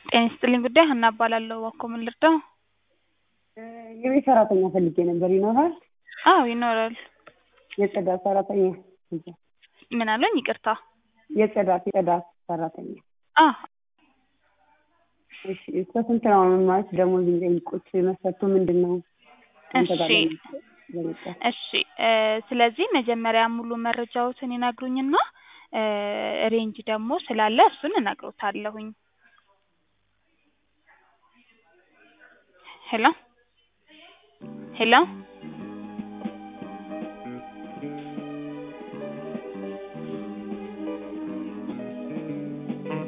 ጤና ይስጥልኝ ጉዳይ ሀና እባላለሁ። እባክዎ ምን ልርዳው? የቤት ሰራተኛ ፈልጌ ነበር ይኖራል? አዎ ይኖራል። የጽዳት ሰራተኛ ምን አሉኝ? ይቅርታ። የጽዳት የጽዳት ሰራተኛ አ እሺ እስከ ስንት ነው ማለት ደሞዝ የሚጠይቁት መስፈርቱ ምንድን ነው? አንተ ጋር እሺ ለመጣ እሺ እ ስለዚህ መጀመሪያ ሙሉ መረጃዎትን ይነግሩኝና እ ሬንጅ ደግሞ ስላለ እሱን እነግሮታለሁኝ። ሄሎ ሄሎ